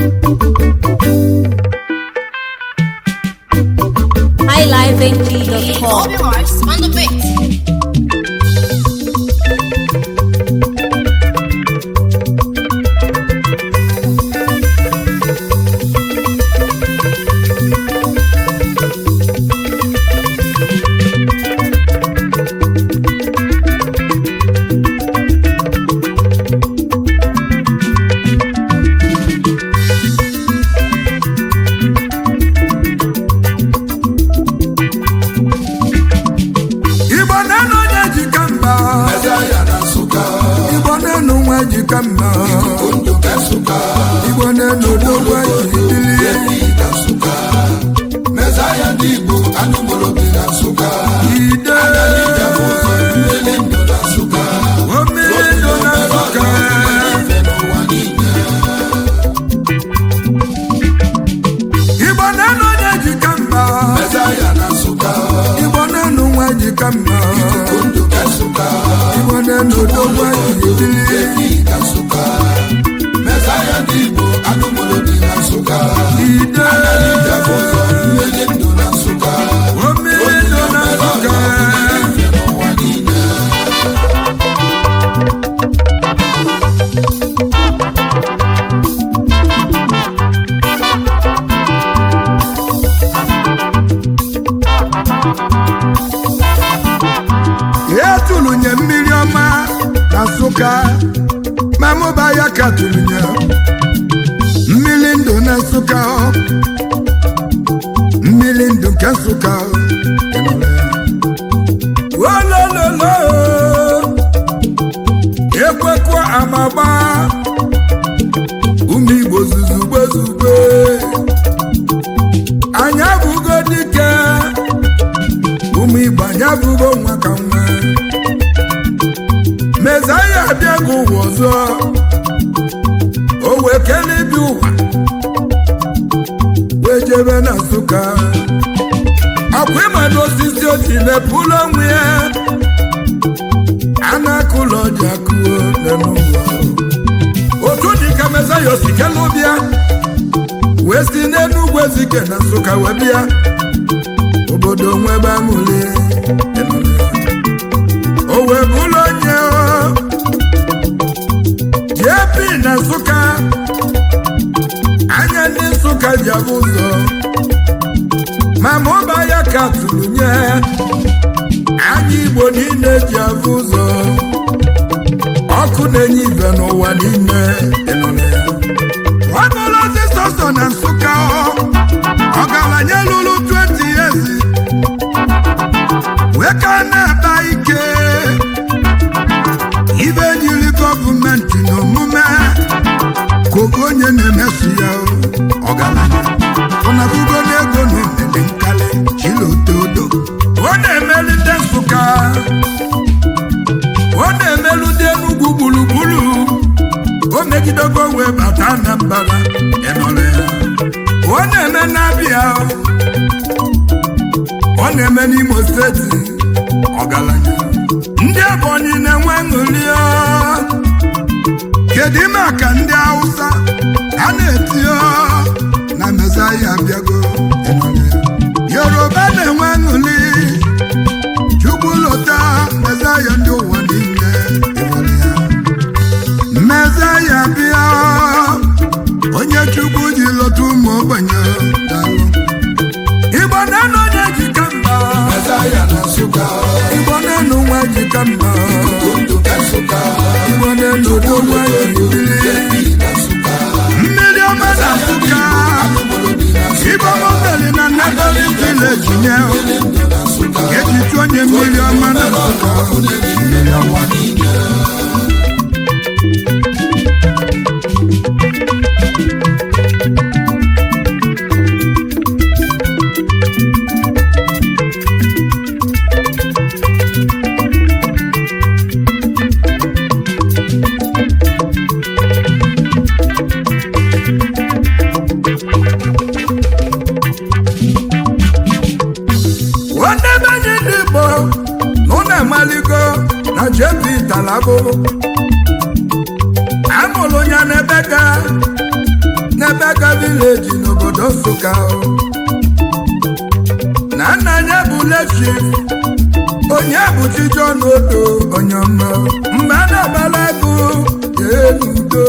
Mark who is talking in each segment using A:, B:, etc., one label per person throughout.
A: highlifeng.com.
B: Obi Mars on the beat.
C: igbo na-enu onye jika mma igbo na-enu nwa jika mma igbo na-enu odogwu eji dili ide omiri nọ na nsụka igbo na-enu onye jika mma igbo na-enu nwa jika mma igbo na-enu odogwu eji dili ide omiri nọ na nsụka etulunye mmiri ọma na nsụka ma mụba ya ka tulunye mmiri ndụ na nsụka mmiri ndụ nke nsụka olololo ekwekwa amagba ụmụ igbo zuzugbe zugbe anyị abụgo dike ụmụ igbo anyị abụgo nwa ka nwa mezaya abịago ụwa ọzọ o wee kelee bi ụwa wee jebe na nsụka akwa ịmado osisi oji mepụlụ onwe ya a na-akụ ụlọ ji akụo n'ụwa otu dị ka mezaya osi kele ụbịa wee si n'enugwu ezike na nsụka wee bịa obodo nwebe amụle o wee bụrụ onye jp na nsụka anya ndị nsụka ji abụ ụzọ ma mụba ya ka tụrụ nye anya igbo niile ji abụ ụzọ ọkụ na-enye ibe n'ụwa niile ọ bụrụ ozi sọsọ na nsụka ọgaranya lụrụ 20 years wee ka na-akpa ike ibe jiri gọọmenti n'omume kogo onye na-emeso ya ọgaranya ọnabugo n'ego na emele nkali chilotodo ọ na-emeli ndị nsụka ọ na-emelu ndị enugwu gburugburu o megidego wee bata anambra ịnọrọ ya ọ na-eme n'abịa ọ na-eme n'imo steeti ọgaranya ndị ebonyi na-enwe ṅụli kedu ime ka ndị hausa a na-eti na mezaya abịago yoruba na-enwe ṅụli chukwulota mezaya ndị ụwa niile mezaya bịa onye chukwu ji lọta ụmụ ogbenye daalụ igbo na-enu onye jika mma igbo na-enu nwa jika mma igbo na-enu udo nwa jibili mmiri ọma na nsụka igbo mobeli na nnabali vileji nye ejitu onye mmiri ọma na nsụka mmiri ọma nwanne be anyị ndị igbo na ụlọ amaligo na jp talabụ amụrụ ya n'ebe ga n'Ebeka vileji n'obodo Nsụka na nna ya bụ lechi onye bụchi John Odo onye ọma mgbe a na-agbala agụ jee n'udo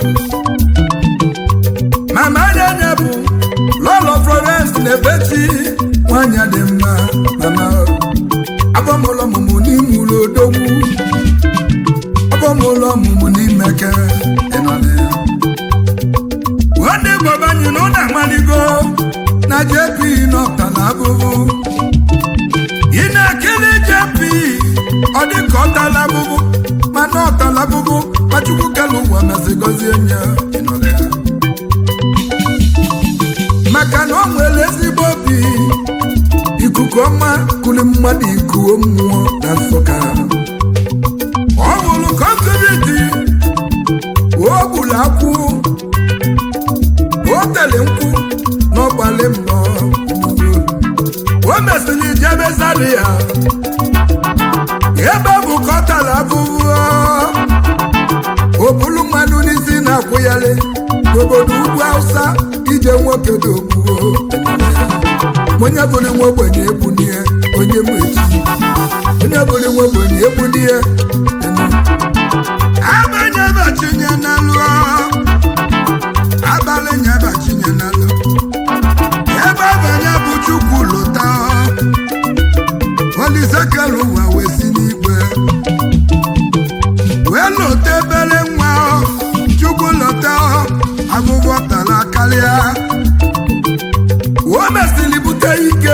C: mama ya bụ lọlọ Florence na-ebechi nwanyị dị mma mama abọmụlọ ọmụmụ n'ime ụlọ odogwu abọmụlọ ọmụmụ n'imeke ịnọla ya ndị gbọbanyị na ụlọ amaligo na JP n'ọtala abụbụ ị na-ekele JP ọ dị ka ọtala abụbụ mana ọtala abụbụ Nwachukwu kelu ụwa masị gọzie nya ịnọla ya maka na ọ nwere ezigbo obi ikuku ọma kuli mmadụ ikuo mmụọ na Nsụka ọ bụrụ kọntriti o gburu akwụ o tere nkwụ n'ọgbalị mbọ o mesịrị jebe Zaria ebe bụ ka ọ tara abụbụ o bulu mmadụ n'isi na-akwụyalị n'obodo ugwu Hausa ije nwoke dị ogbuo onye bụrụ nwa ogbenye ebunie onye mụ echi onye bụrụ nwa ogbenye ebunie abanye bachinye na lụọ abalị nye bachinye na lụ ebe abanye bụ chukwu lụta olisekelu ụwa wee si n'igwe wee lụta ebere nwa chukwu lụta agụgọ tara karịa o mesịrị bute ike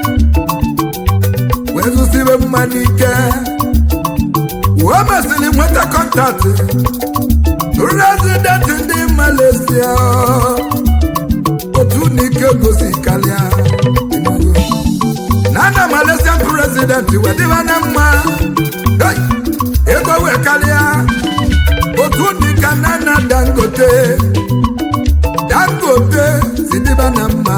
C: wee zụsibe mmanụ ike o mesịrị nweta kọntaktị rezidenti ndị Malaysia otu n'ike gosi karịa na na Malaysia prezidenti wedịba na mma ego wee karịa otu n'ike na na Dangote Dangote si dịba na mma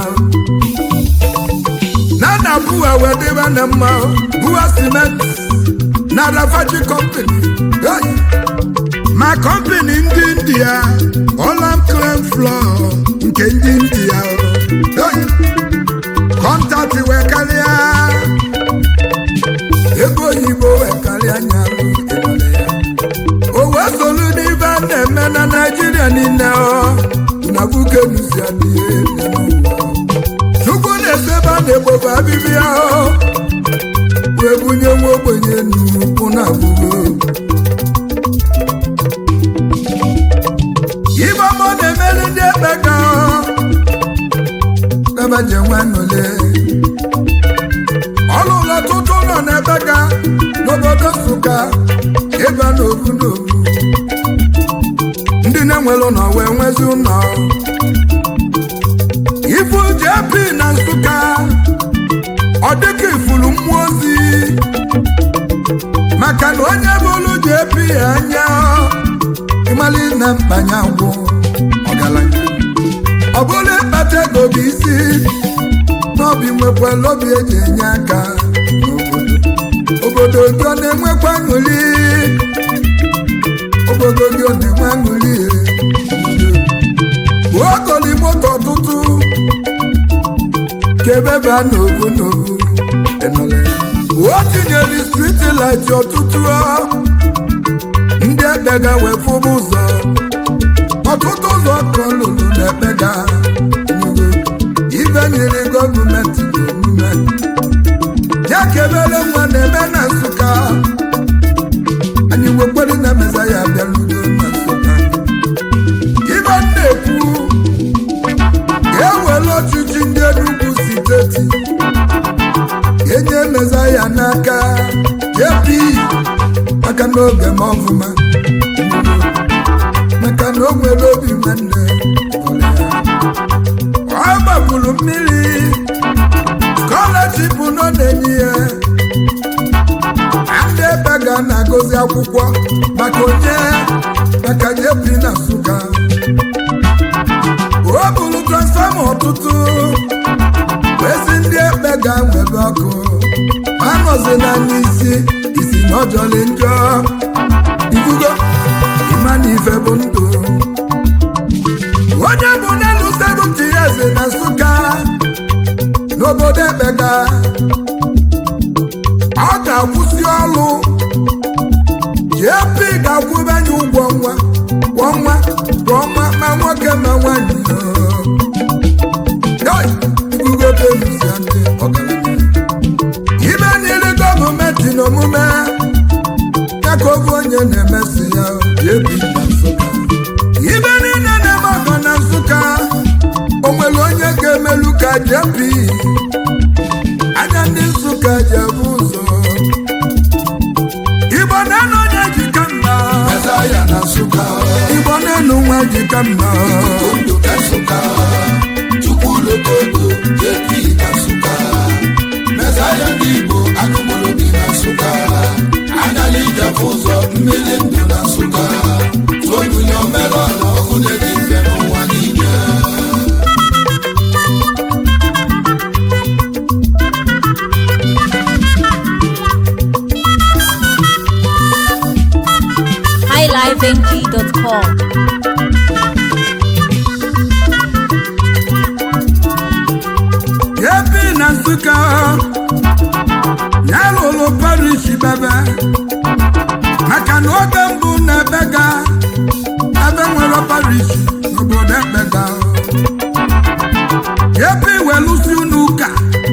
C: nana buwa wee dịba na mma buwa cement na rafaji company hey! ma company ndị india olam clean floor nke ndị india hey! kọntaktị wee karịa ego oyibo wee karịa nyalụ ya o wee solu n'ibe a na-eme na naijiria niile ọ na bukenusi adịghị n'ụwa chukwu na-ese ebe a na-egbobe abịbịa ahụ wee bunye nwa ogbenye nnukwu na abụgo ibe ọma ọ na-emeri ndị ekpeka nabaje nwanole ọlụlọ tụtụ nọ n'ebeka n'obodo Nsụka ịba n'obu n'obu ndị na-enwere ụlọ wee nwezi ụlọ ifu JP na Nsụka ọ dịka ifuru mmụọ ozi maka na onye bụrụ JP anya ịmali na mkpanye agwụ ọgaranya ọ bụrụ ịkpata ego bụ isi n'obi nwekwala obi eji enye aka n'obodo obodo gị ọ na-enwekwa aṅụrị obodo gị ọ na-enwe aṅụrị okoli moto ọtụtụ kebe baa n'ogu n'ogu o tinyere striti lit ọtụtụ ndị ekpega wee fụba ụzọ ọtụtụ ụzọ ka ọ lụrụ na ekpega ibe nyere gọọmenti n'omume ya kebere nwa na-eme na nsụka anyị nwekwere na meza ya bịarugo na nsụka ibe m na-ekwu ga-ewere ọchịchị ndị Enugu steeti enye meza ya n'aka JP maka n'oge m ọfụma maka na o nwere obi nwanne ọ gbagburu mmiri skọlaship nọ na-enye ya ndị ebe ga na-agụzi akwụkwọ maka onye maka JP na Nsụka o buru transfọma ọtụtụ ezi ndị ekpe ga-nwebe ọkụ anọzi na n'isi isi na ọjọlị njọ ifugo ịma na ife bụ ndụ onye bụ na Palace na Nsụka n'obodo Ekpega ọ ga-akwụsị ọrụ JP ga-akwụbe anyị ụgwọ nwa kwa ọnwa kwa ọnwa ma nwoke ma nwanyị Yoi, ibugobe elusi ndị ọgaranya. ibe niile gọọmenti n'omume ya ka oge onye na-emesi ya JP na Nsụka ibe niile na-eme ọgọ na Nsụka o nwere onye ga-emelu ka JP anya ndị Nsụka ji abụ ụzọ Igbo na-enu onye jika mma
A: Mezaya na Nsụka,
C: Igbo na-enu nwa jika mma
A: Ondo na Nsụka, Chukwulokodo, JP na Nsụka, Mezaya ndị Igbo, Agụmolobi na Nsụka, Anyala Ijafu ụzọ, mmiri ndụ na Nsụka, Tụonye omelọla ọkụ na-eji mfe n'ụwa niile.
B: highlifeng.com.
C: ebi na Nsụka ya lụrụ parish bebe maka na oge mbụ na ebega ebe nwere parish n'obodo ekpega ebi welụsi unu ụka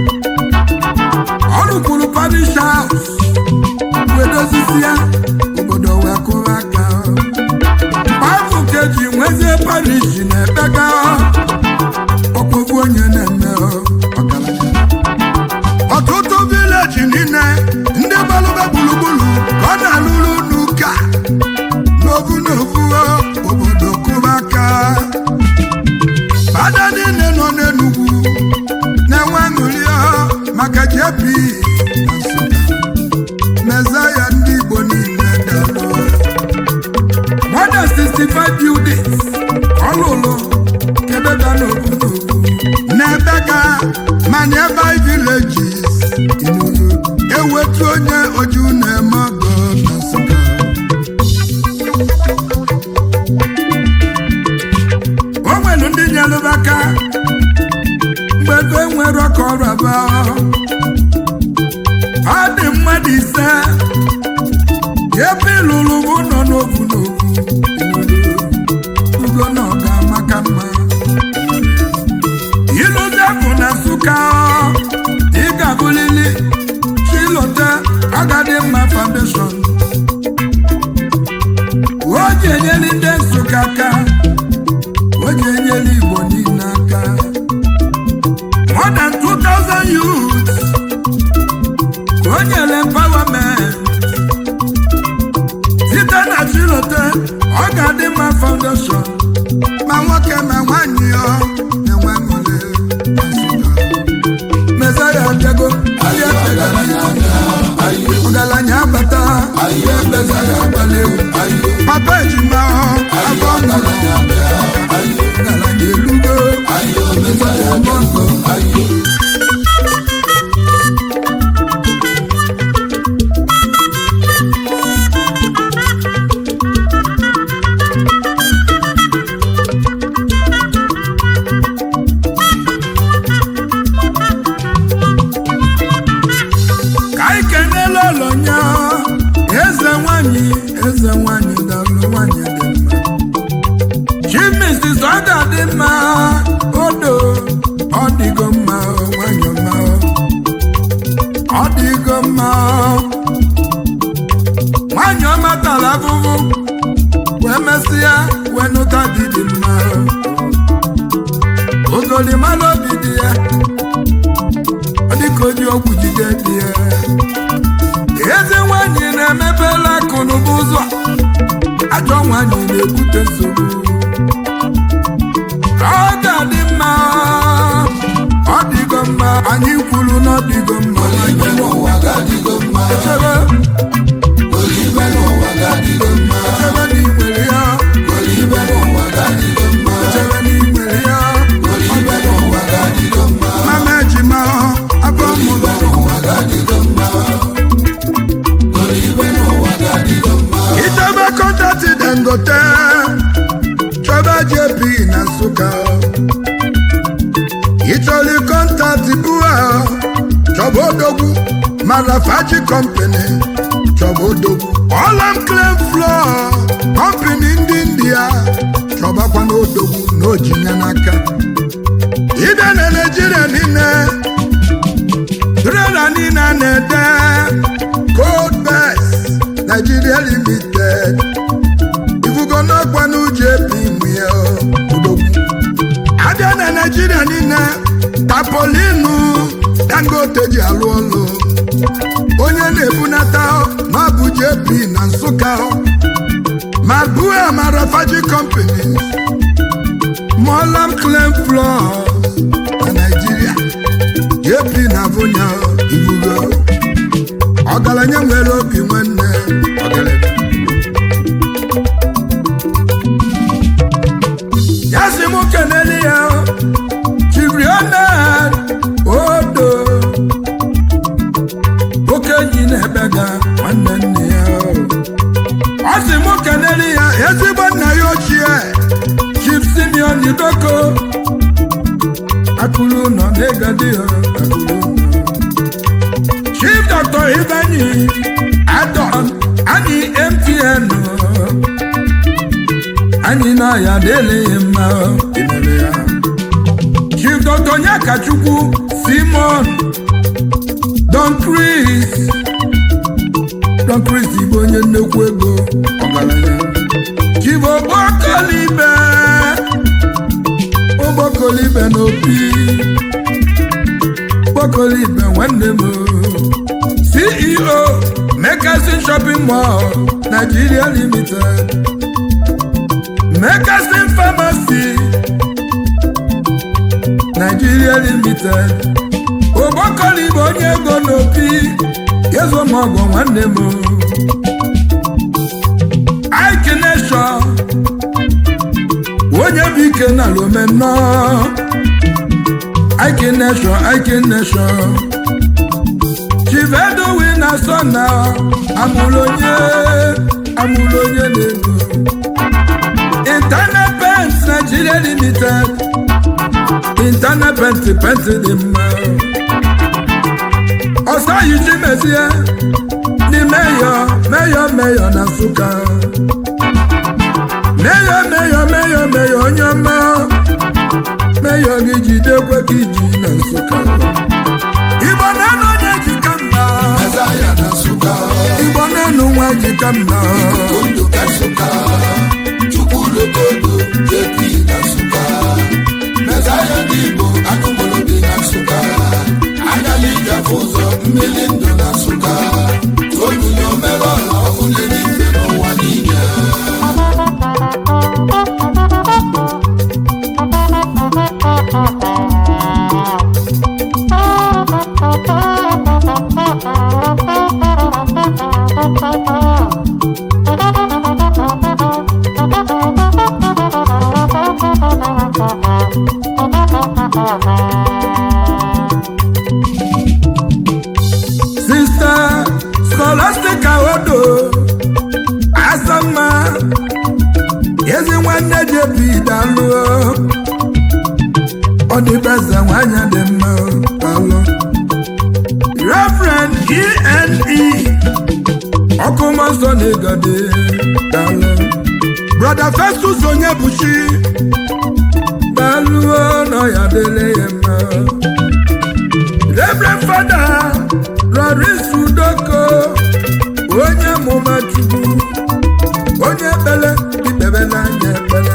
C: ọ rụkwuru parish haus wedozisi ya obodo wee kụrụ aka baịbụl ka eji nwezie parish na ekpega ọkpọgbu onye na-eme ọgaranya ọtụtụ vileji niile ndị gbalụba gburugburu ka ọ na-alụrụ n'ụka n'ovu n'ovu obodo kụba aka fada niile nọ n'enugwu na-enwe aṅụrị maka JP na Nsụka mezaya ndị Igbo niile dalụ more than 65 buildings ọ lụrụ ebega n'ovu n'ovu n'ebega ma nearby villages Inugu ewetu onye oju na-eme ọgọ na Nsụka o nwere ndị nyelụba aka mgbe ebe nwere ọka ọrụ abụọ ọ dị mmadụ ise ebe ịlụrụ bụ nọ n'ovu n'ovu Inugu ugo na ọ ga-amaka mma ilụdebụ na Nsụka ị ga-abụlili chilote agadi mma foundation o ji enyeli ndị Nsụka aka o ji enyeli Igbo niile aka more than 2000 youths ka o nyere empowerment site na chilote ọ ga-adị mma foundation ma nwoke ma nwanyị ya na-enwe aṅụrị na Nsụka. Mezaya abịago ndị ekpegara ọgaranya abata ihe mezaya agbala egwu papa ejima afọ mụrụ ọgaranya elugo mezaya ọgbọ nkọ ka anyị kenela ụlọnya eze nwanyị eze nwanyị dalụ nwanyị dị mma chimis ọ ga-adị mma odo ọ dịgo mma nwanyị ọma ọ dịgo mma nwanyị ọma tara afụfụ wee mesịa wee nụta dị dị mma ogolimalụ obi dị ya ọ dịka o ji ọgwụ jide dị ya eze nwanyị na-emepela akụ n'ụba ụzọ ajọ nwanyị na-ebute nsogbu ọ ga-adị mma ọ dịgo mma anyị kwuru na ọ dịgo mma
A: Olive n'ụwa ga-adịgo mma,
C: echebe
A: Olive n'ụwa ga-adịgo mma,
C: echebe na igbere ya
A: Olive n'ụwa ga-adịgo mma,
C: echebe na igbere ya
A: Olive n'ụwa ga-adịgo mma,
C: mama ejima afọ mụrụ
A: n'ụwa ga-adịgo mma, Olive n'ụwa ga-adịgo mma.
C: Itebe kọntatị Dangote chọba JP na Nsụka matibua chọba odogwu marafaji company chọba odogwu ọlam clean floor company ndị india chọbakwa n'odogwu n'ojinya n'aka ịbịa na naijiria niile trela niile a na-ede cold best nigeria limited ifugo n'ọkwa n'uji ebi nwunye odogwu abịa na naijiria niile tapolinu dangote ji alụ ọlụ onye na-ebunata ma bụ jp na nsụka ma bua ma rafaji company molam clean floors na naijiria jp na abụnya ibugo ọgaranya nwere obi nwanne ọgaranya ya si m kenele ya chiriona odo okenyi na-ebega nwanne nne ya ọ sị m kenele ya ezigbo nna ya ochie chief simeon idoko akụrụ nọ n'egadi ya akụrụ nọ chief dr ibenyi adon anyị mtn anyị na ya adịleghị mma emere ya chief dr nyakachukwu simon don chris don chris bụ onye nnekwu ego ọgaranya chief ogbokolibe ogbokolibe n'opi ogbokolibe nwanne m ceo mekasin shopping mall nigeria limited mekasin pharmacy nigeria limited ogbokolibe onye ego n'opi ezomọgọ nwanne m aikinesho onye bụ ike na lomeno aikinesho aikinesho chivedowi na sona amụrụ onye amụrụ onye na-ego internal pent nigeria limited internal pent pent dị mma ọsọ yichi mezie ndị meyọ meyọ meyọ na nsụka meyọ meyọ meyọ meyọ onye ọma meyọ gị jidekwe ka iji na nsụka igbo na-anụ onye jika mma
A: Mezaya na Nsụka,
C: igbo na-anụ nwa jika mma
A: Ondo ka Nsụka, Chukwu Lokodo, JP na Nsụka, Mezaya ndị Igbo, Anụmụlụ dị na Nsụka, Anyalị Ịjafụ ụzọ, mmiri ndụ na Nsụka, Tolunye omere ọla ọkụ n'eluigwe n'ụwa niile.
C: sista scholastica odo asama ezi nwanne jebi dalụ ọ dịbeze nwanyị dị mma alụ reverend ene ọkụmọsọ na-egode dalụ brother festus onye buchi dalụ nọ ya dịle ya mma Reverend Fada Loris Udoko onye mụma Chukwu onye ekpele ikpebe n'anya ekpele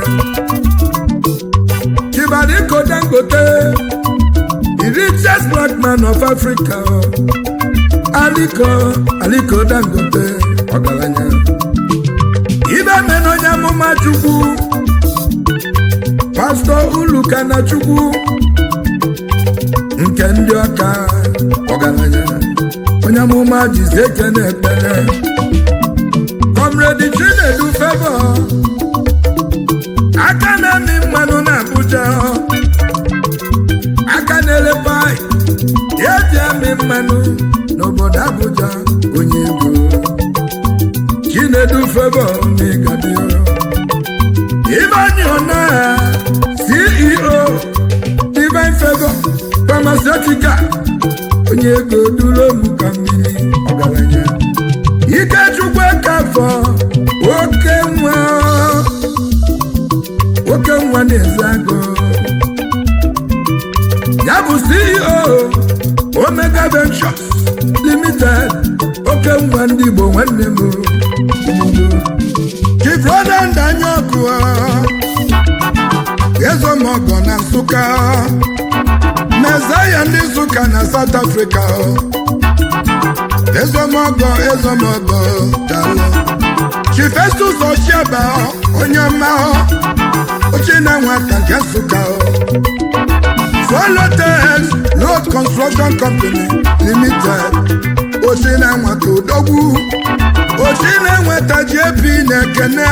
C: Chibariko Dangote the richest black man of Africa Aliko Aliko Dangote ọgaranya ibe mena onye amụma Chukwu Pastọ Ulukana Chukwu nke ndị ọka ọgaranya onye amụma jizi ekene ekpere kọmredi chinedu fevọ aka na-amị mmanụ na abuja aka na-ele pai eji amị mmanụ n'obodo abuja onye ego chinedu fevọ n'ịgadio Ibanyi Ona, CEO, Divine Favor, Pharmaceutical Osika onye ego duru m ka mmiri ọgaranya Ikechukwu Ekafọ oke nwa oke nwa na-eze agụ ya bụ CEO Omega Ventures Limited oke nwa ndị Igbo nwanne m Chief Roland Anyaọkụ Ezomọgọ na Nsụka Mezaya ndị Nsụka na South Africa Ezomọgọ Ezomọgọ dalụ Chief Festus Oshiaba onye ọma ochie na nwata nke Nsụka Swallow Road Construction Company Limited ochie na nwata odogwu ochie na nweta JP na-ekene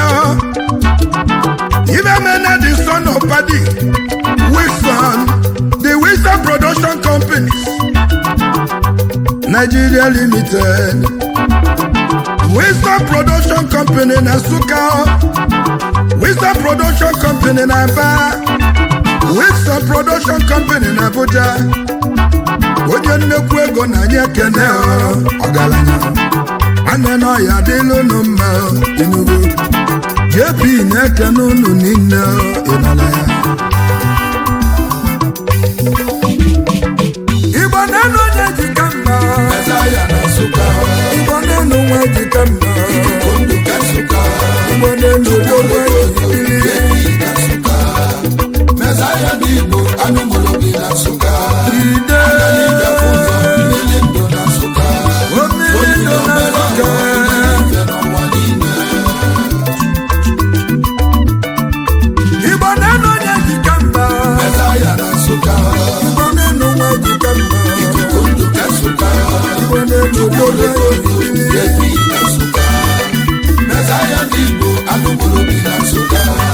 C: Ibemena the son of Paddy Wilson the Wilson Production Companies Nigeria Limited Wilson Production Company na Nsụka Wilson Production Company na Aba Wilson Production Company na Abuja onye nnekwu ego na anyị ekene ọgaranya nwanne na ọya dịla unu mma Enugu JP na-ekene unu niile ịnọla ya Igbo na-enu onye jika mma
A: Mezaya na Nsụka
C: Igbo na-enu nwa jika mma
A: ikuku ndụ ka Nsụka
C: Igbo na-enu dogo ejibili
A: ebi na Nsụka Mezaya ndị Igbo anụmụrụ bi na Nsụka
C: ide
A: Ijefu ụzọ mmiri ndụ na Nsụka
C: omiri nọ na Nsụka
A: ife n'ụwa niile
C: Igbo na-enu onye jika mma
A: Mezaya na Nsụka
C: Igbo na-enu nwa jika mma
A: ikuku ndụ ka Nsụka
C: Igbo na-enu dogo ejibili
A: ebi na Nsụka Mezaya ndị Igbo anụmụrụ bi na Nsụka